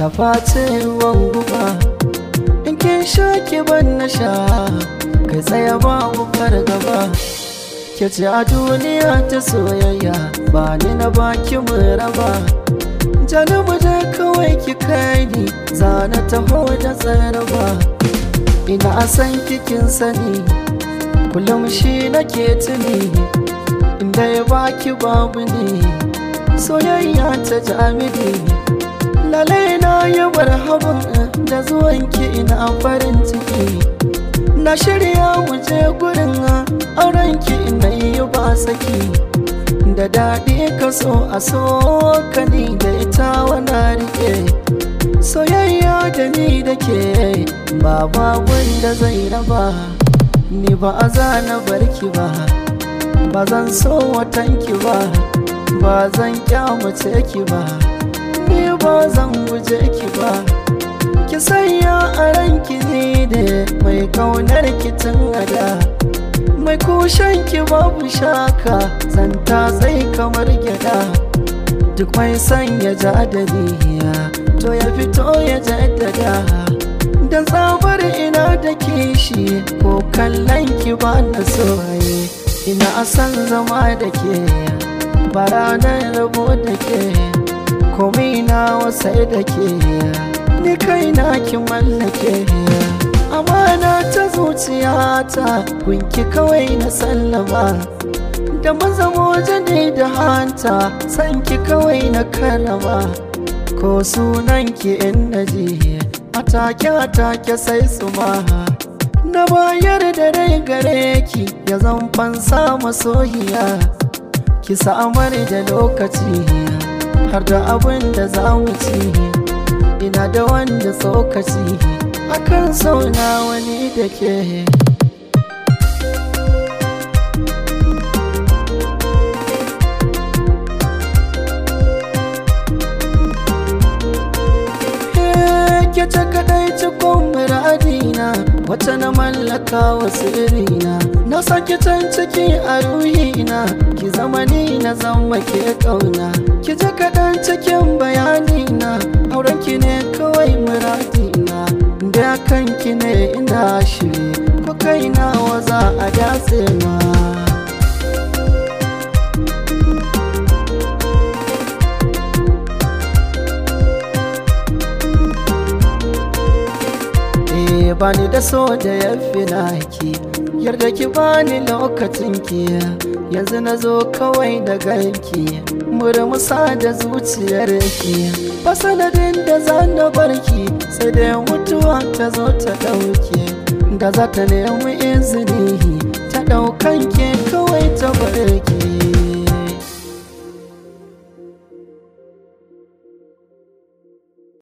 ta face guba in kin sha ki ban na sha kai tsaye babu fargaba ke ce a duniya ta soyayya ba ni na baki mu raba janubu da kawai ki kai ni zana taho da tsaraba ina san kikin sani kullum shi nake tuni inda ya baki babu ne soyayya ta jami'i lalai na yi marhaban da zuwanki ina farin ciki na shirya mu je gurin aurenki ina yi ba saki da daɗi ka so a so ka ni da ita wana rike soyayya da ni da ke ba babun da zai raba ni ba a zana barki ba ba zan so watanki ba ba zan kyamace ki ba ni ba zan guje ki ba ki sanya a ranki ne da mai kaunar ki tun ada mai kushen ki babu shaka zanta zai kamar gyada duk mai sanya jadaliya to ya fito ya jaddada dan tsabar ina da kishi ko kallon ki ba na soye ina san zama da ke ba ranar rabo da ke komai na wasai da ke ni kai na ki mallake amana ta zuciyata kunki kawai na sallama da mazamo jade da hanta sanki kawai na karama ko sunan ki in naji atake atake sai su ma na bayar da rai gare ki ya zan fansa masoyiya ki samar da lokaci har da abin da za mu ci ina da wanda tsokaci akan sauna wani da ke ke ta kadai cikon muradina wata na mallaka wa sirrina na sake can ciki a ruhina ki zama ni na zama ke kauna ki ji kaɗan cikin bayanina auren ki ne kawai muradina da kanki ne ina shiri ko kaina wa za a datse ma bani da so da ya fi naki yarda ki bani lokacin ki yanzu na zo kawai da ganki murmusa da zuciyar ki ba sanadin da za na barki sai da mutuwa ta zo ta ɗauke da za ta nemi izini